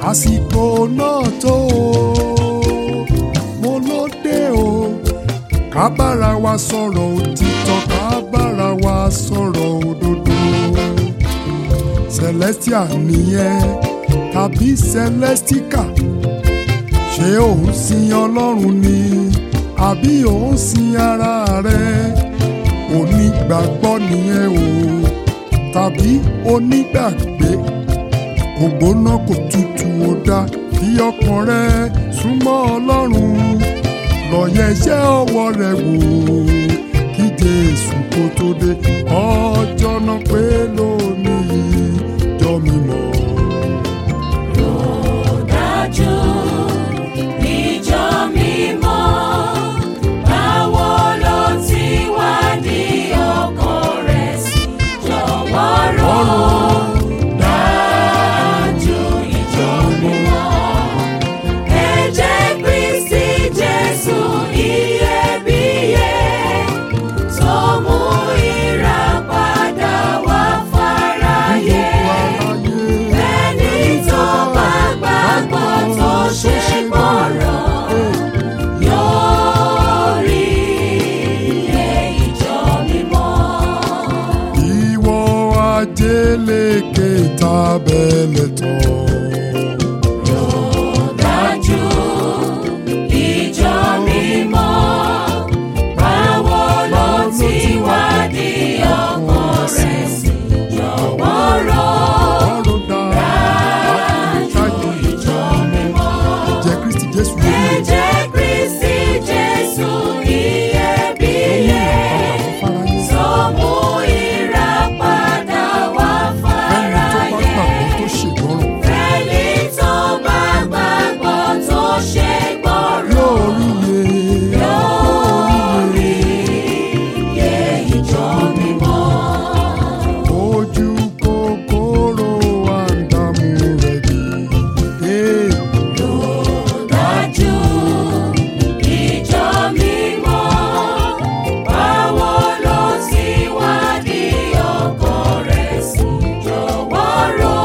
àsìkò náà tó o mo ló dé o ká bára wa sọ̀rọ̀ òtítọ́ ká bára wa sọ̀rọ̀ òdodo celestia nìyẹn tàbí celestica ṣé òun sin ọlọ́run ni àbí òun sin ara rẹ onígbàgbọ́ nìyẹn o tàbí onígbàgbé kò gbóná kò tutù ó dá kí ọkàn rẹ súnmọ́ ọlọ́run lọ́yẹ̀ iṣẹ́ ọwọ́ rẹ wò kí jésù kó tó dé ọjọ́ náà pé lónìí jọ mímọ́. dájú ìjọ mímọ́ báwo ló ti wá ní ọkàn rẹ̀ sí jọ̀wọ́ rò dájú ìjọ mímọ́ ẹ̀jẹ̀ Kristi Jésù iyebíye tó mú ìràpadà wá fáráyé. Ẹni tó bá gbàgbọ́ tó ṣe gbọ́rọ̀ yóò rí ilé ìjọ mímọ́. ìwọ ajélékè tábẹ́lẹ̀ tán. Dájú ìjọ mímọ́, báwo ló ti wá di ọkàn rẹ̀ sí jọ̀wọ́ rò. ọ̀rọ̀ dájú ìjọ mímọ́. jẹ́ kristi jésù yẹn Ẹ̀jẹ̀ Kristi Jésù iyebíye fáráyé. tó mú ìràpadà wá ẹni tó bá gbàgbọ́ tó ṣe fáráyé. gbọ́rọ̀ Ẹni tó bá gbàgbọ́ tó ṣe gbọ́rọ̀ yóò rí iye. iye ìjọ mímọ́. ojú kòkòrò àǹdàmú rẹ̀ bí. Dájú ìjọ mímọ́, báwo ló ti wá di ọkàn rẹ̀ sí jọ̀wọ́ rò.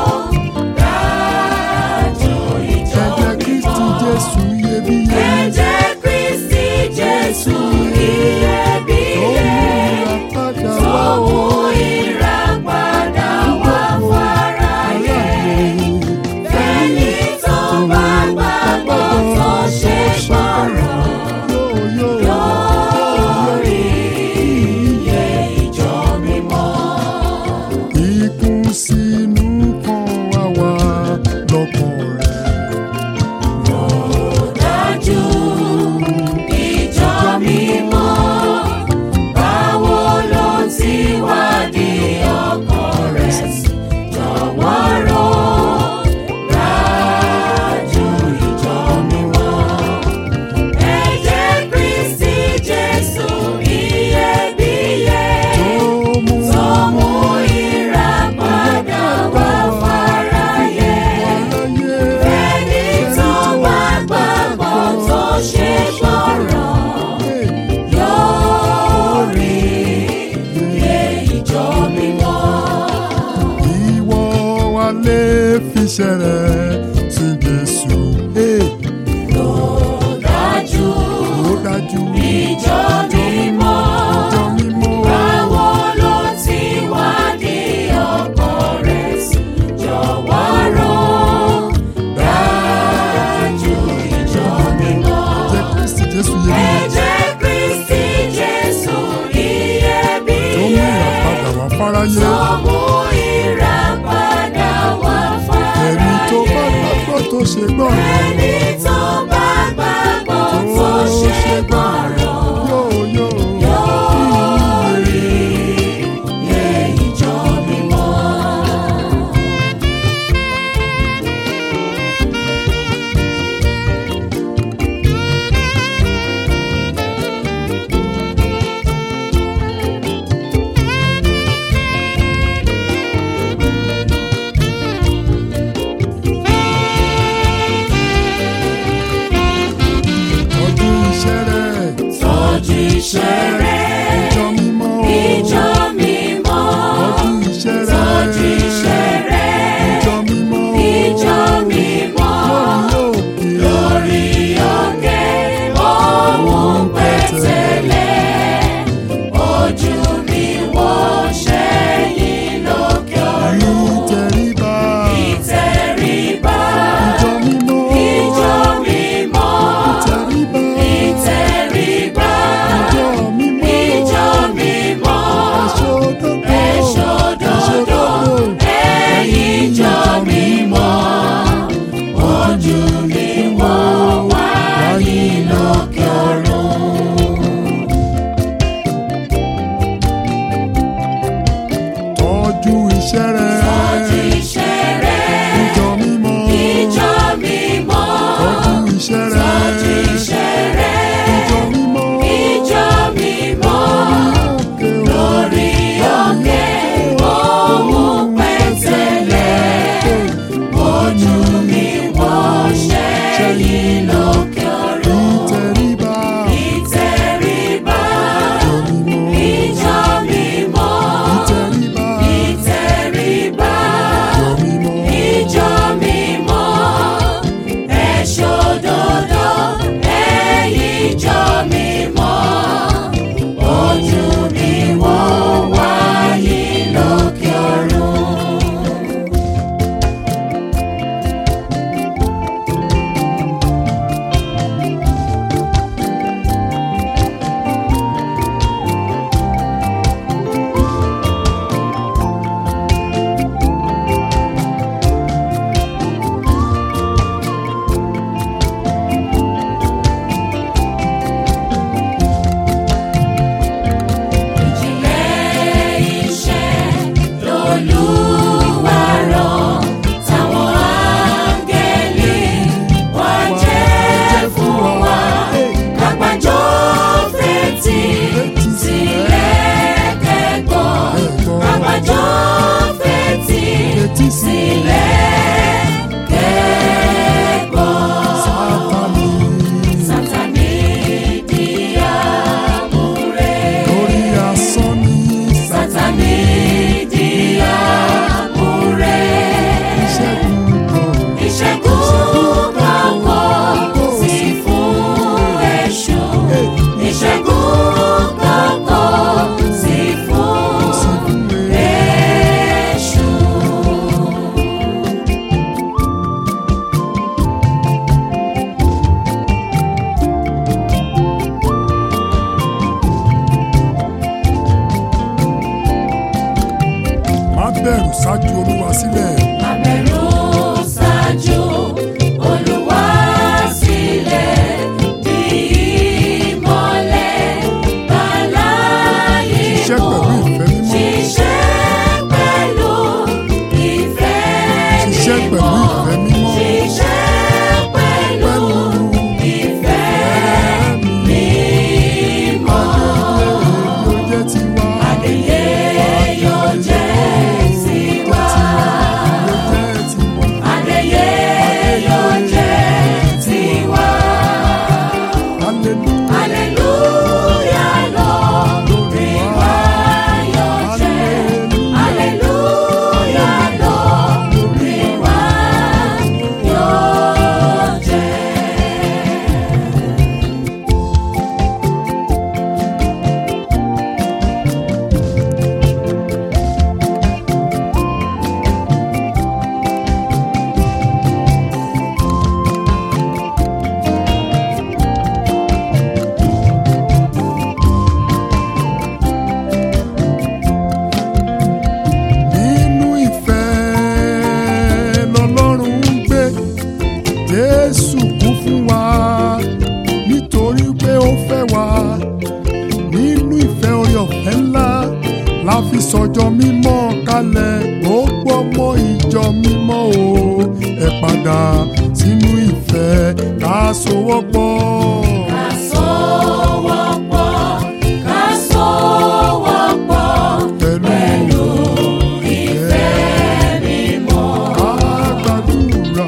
Dájú ìjọ ẹ̀jẹ̀ kristi mímọ́, jésù iyebíye. ẹ̀jẹ̀ Kristi Jésù ó iyebíye mú ìràpadà tó wá mú o. ìràpadà wá fáráyé. Ẹni tó bá gbàgbọ́ tó ṣe gbọ́rọ̀ yóò rí iye ìjọ mímọ́. Ikún sínú kan wá wá lọ́kàn rẹ̀. Dájú ìjọ mímọ́, báwo ló ti wá di ọkàn rẹ̀ sí jọ̀wọ́ rò. Dájú ìjọ mímọ́. Ẹ̀jẹ̀ Kristi Jésù iyebíye Tó mú tó mú ìràpadà wá fáráyé. aráyé. Ẹni tó bá gbàgbọ́ tó ṣe gbọ́rọ̀ yóò rí iye ìjọ mímọ́. Ìwọ wa lè fi ṣẹ̀rẹ̀ sí Jésù. Ee, Dájú Ó dájú. ìjọ mímọ́. Ìjọ mímọ́. Báwo ló ti wá di ọkàn rẹ̀ sí jọ̀wọ́ rò. Dájú ìjọ mímọ́. Ẹ̀jẹ̀ Kristi Jésù yẹ mí. Ẹ̀jẹ̀ Kristi Jésù Tó mú iyebíye ìràpadà wá fáráyé. tó mú ìràpadà wá Ẹni tó bá fáráyé. gbàgbọ́ tó ṣe gbọ́rọ̀. Ẹni tó bá gbàgbọ́ tó ṣe gbọ́rọ̀ Yóò yóò. yóò rí iye ìjọ mímọ́. Ọdún iṣẹ́ rẹ̀. Tọ́jú iṣẹ́ rẹ̀, Ìjọ mímọ́. ìjọ mímọ́. Ọdún iṣẹ́ rẹ̀. Tọ́jú iṣẹ́ rẹ̀, Ìjọ mímọ́. ìjọ mímọ́. olúwa sílẹ̀. Abẹ̀rù ṣáájú Olúwa sílẹ̀ bí ìmọ́lẹ̀ bàláyé Ṣiṣẹ́ mọ́. pẹ̀lú ìfẹ́ mímọ́. Ṣiṣẹ́ pẹ̀lú ìfẹ́ Ṣiṣẹ́ pẹ̀lú mímọ́. ìfẹ́ mímọ́. Ṣiṣẹ́ pẹ̀lú Pẹ̀lú ìfẹ́ ẹ̀mí. mímọ́. Yóò jẹ́ tiwa. Adìyẹ yóò jẹ́ tiwa. Yóò jẹ́ tiwa. Adìyẹ yóò jẹ́ tiwa. Hallelujah. Hallelujah lórí wa yóò jẹ́. Hallelujah lórí wa yóò jẹ́. nínú ìfẹ́ lọ́lọ́run ń gbé jésù kú fún wa nítorí pé ó fẹ́ wa nínú ìfẹ́ orí ọ̀fẹ́ ńlá la fi sọjọ́ mímọ́ kalẹ̀ gbogbo ọmọ ìjọ mímọ́ o ẹ padà sínú ìfẹ́ ká sowọ́pọ̀. Ká sowọ́pọ̀, ká sowọ́pọ̀ pẹ̀lú ìfẹ́ mímọ́. ká gbàdúrà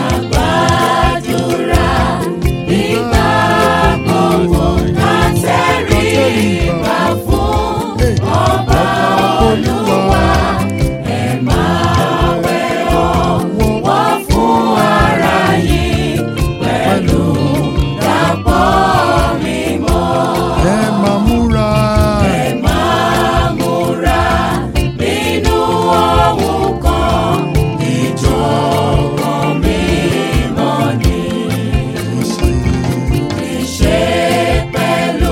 Gbàdúrà nígbà gbogbo ká tẹríba fún ọba Olúwa. Ẹ máa wẹ̀ ọ̀wọ̀ fún ara yín pẹ̀lú dàpọ̀ mímọ́. ẹ máa múra. Ẹ máa múra nínú ohun kan, ìjọ̀kan mímọ́ ni. Ìṣe pẹ̀lú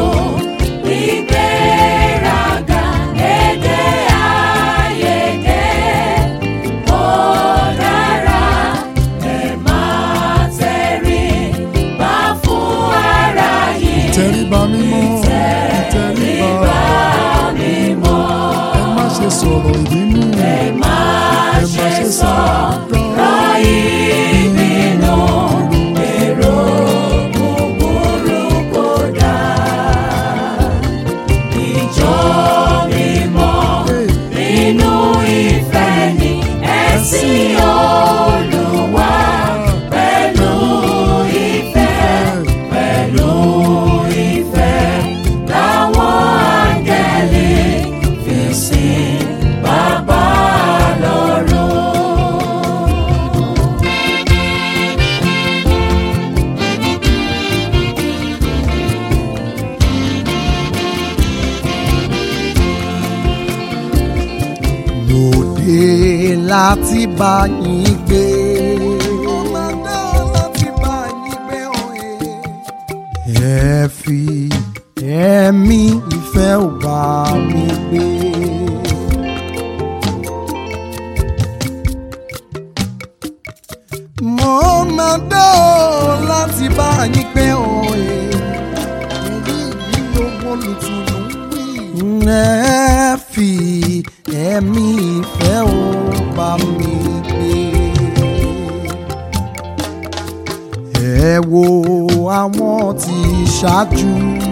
ìgbéraga, èdè àìyedè, ó dára. Ẹ máa tẹríba fún ara yín. ìtẹríba mímọ́ ìtẹríba mímọ́. ẹ má ṣe sọ̀rọ̀ ìbínú Ẹ má ṣe sọ̀rọ̀ ìbínú, èrò búburú kò dáa. Ìjọ mímọ́ nínú ìfẹ́ ni ẹ̀sìn Olúwa pẹ̀lú ìfẹ́, pẹ̀lú ìfẹ́ làwọn áńgẹ́lì fi sìn Bàbá lọ́run. lòdì láti bá yín gbé. ẹ fi ẹ̀mí ìfẹ́ ò bá mi gbé. mo máa dá ọ láti bá yín gbé òye. èyí ni gbogbo olùtùnú wí. ẹ fi ẹ̀mí ìfẹ́ ò bá mi gbé. ẹ wo àwọn tí ṣáájú.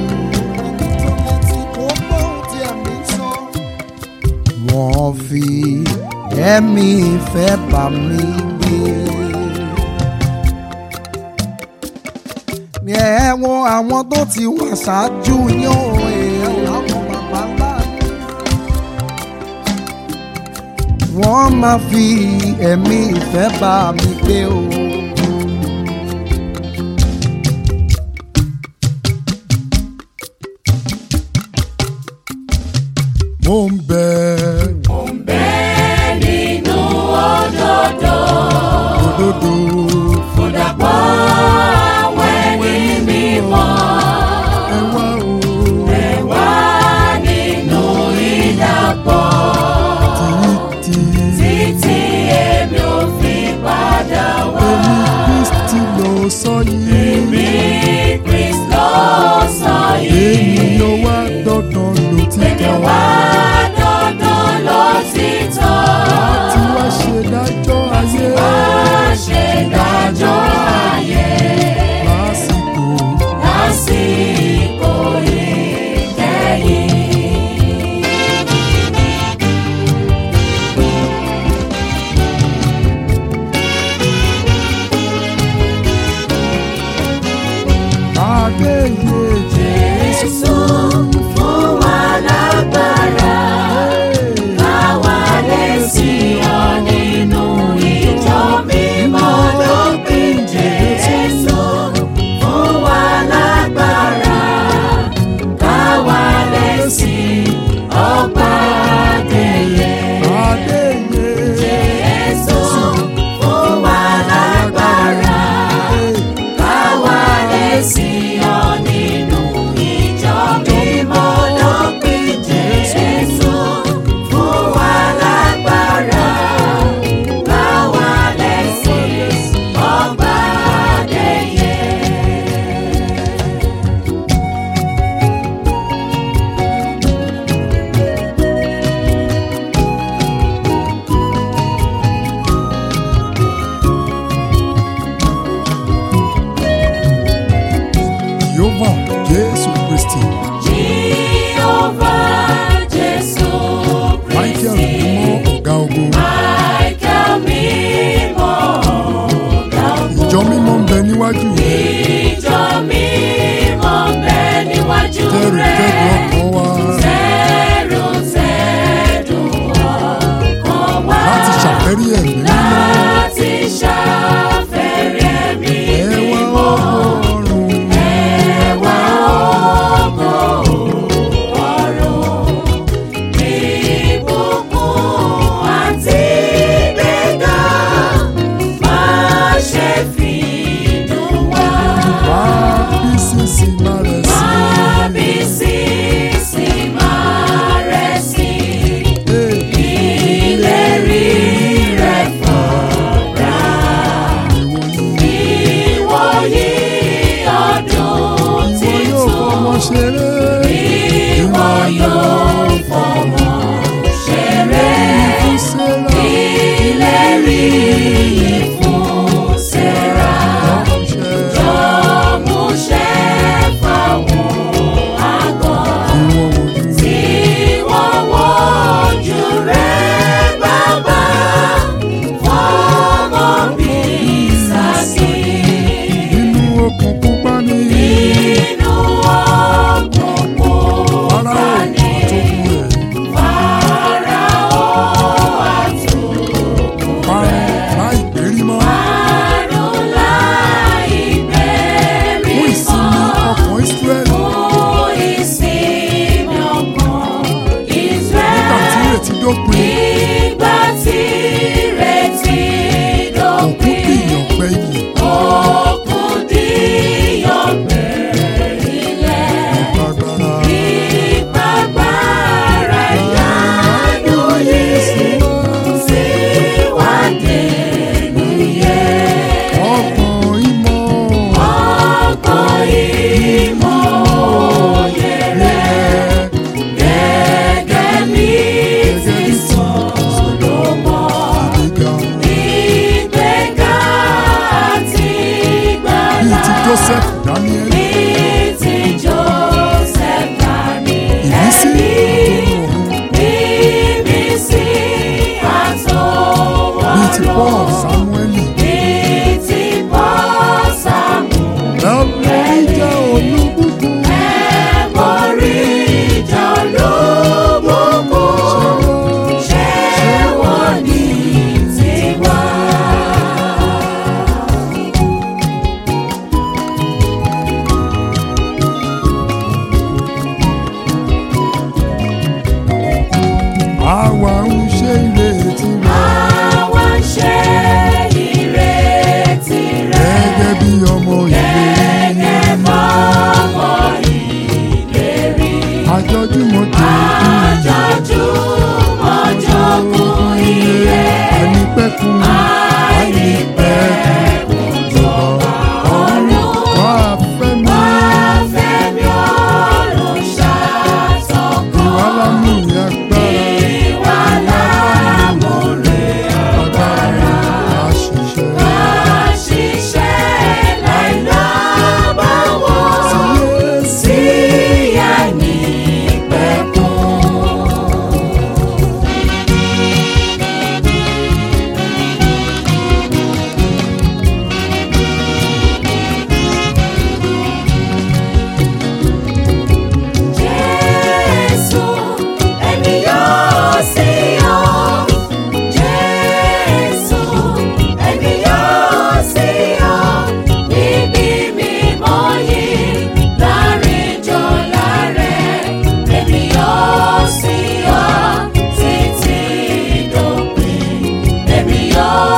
wọ́n fi ẹ̀mí ìfẹ́ bá mi gbé. ẹ wo àwọn tó ti wà ṣáájú yín o àwọn bàbá ńlá wọ́n máa fi ẹ̀mí ìfẹ́ bá mi gbé o. mo ń bẹ Bẹ́ẹ̀ nínú òdodo, òdodo fúdàpọ̀ àwọn ẹni mímọ́. ẹ wá o Ẹ wá nínú ìdàpọ̀ títí títí jehovah jésù kristi Jehovah Jésù michael Kristi. mímọ́ ọ̀gá ogun Michael mímọ́ ọ̀gá ogun. ìjọ mímọ́ ń bẹ níwájú rẹ Ìjọ mímọ́ ń bẹ níwájú tẹrù rẹ̀. tẹrù ọkàn wa Tẹ̀rù tẹ̀dù ọkàn wa. láti ṣàfẹ́rí ẹ̀mí mímọ́ Láti ṣàfẹ́rí ẹ̀mí ẹwà mímọ́. ọgọ́rùn Ẹwà ògo ọ̀run. Ìbùkún àti ìgbéga máa ṣe fi dùn wá. wá bí sísì má rẹ̀ sí Mábísísì máa rẹ̀ sí. Ìlérí rẹ̀ fọ̀gbà. Ìwòyí ọdún ìwọ yóò fọmọ titun. ṣeré Ìwọ yóò fọmọ ṣeré. fún sẹ́ra Ìlérí yìí fún Sẹ́rà. ọ̀ṣẹ́ Jọ̀múṣẹ́ fáwọn àgọ́. ìwọ ojú Tí wọ́n wojú rẹ̀ bàbá. Fọmọ bí sàkí. inú okùn pupa ní Inú òkùnkùn ara bá òkun ní. àtòkù rẹ̀ Fáráò àtòkùn parun láì gbérí mọ́ Àrùn láì bẹ̀rẹ̀ fún ìsinmi mọ́. ọkàn Ísírẹ́lì Fún ìsinmi ọkàn nígbà tí Ísírẹ́lì. ìrètí dópin Nígbà tí ìrètí òkú dópin. dìyàn gbẹ yìí Òkun díyọ̀gbẹ́ ilẹ̀. agbára Ìpàgbára ìyanu yìí sí wádé nìyẹn. ọkàn ìmọ̀ Ọkàn ìmọ̀ òye rẹ̀ gẹ́gẹ́ bí ti Sólómọ̀. ìgbéga Ìgbéga àti bíi ìgbàlà ti Joseph Daniel bí ti Joseph Daniel. ìmísí àtọ̀run ọ̀run Ìmísí àtọwọ́ bíi ti Paul Ọlọ́run. Samuel Bíi ti Paul Samuel. ẹ̀bùn ìjà olúbùkún Ẹ̀mọ́rí ìjà olóbùkún. Ṣé wọ́n ní tiwa? àwa ń ṣe ìrètí rẹ̀ Àwa ń ṣe ìrètí rẹ̀. gẹ́gẹ́ bí ọmọ ìlérí Gẹ́gẹ́ bọ́mọ ìlérí. àjọjúmọ̀ tó Àjọjúmọ̀ jogún iye. ẹni pẹ́kun àìnípẹ̀kun jọba Ọ̀run wà fẹ́mi wá fẹ́mi ọ̀run ṣàtọ̀kọ́. ìwà lámúre agbára Ìwà lámúre agbára àṣìṣe àṣìṣe láìlábàwọ̀. sí Sí àìní pẹ̀kun. Jésù, èmi yóò sí ọ. Jésù, èmi yóò sí ọ. Níbi mímọ́ yìí, láàrin jọlá rẹ̀, èmi yóò sí ọ títí dópin. Èmi yóò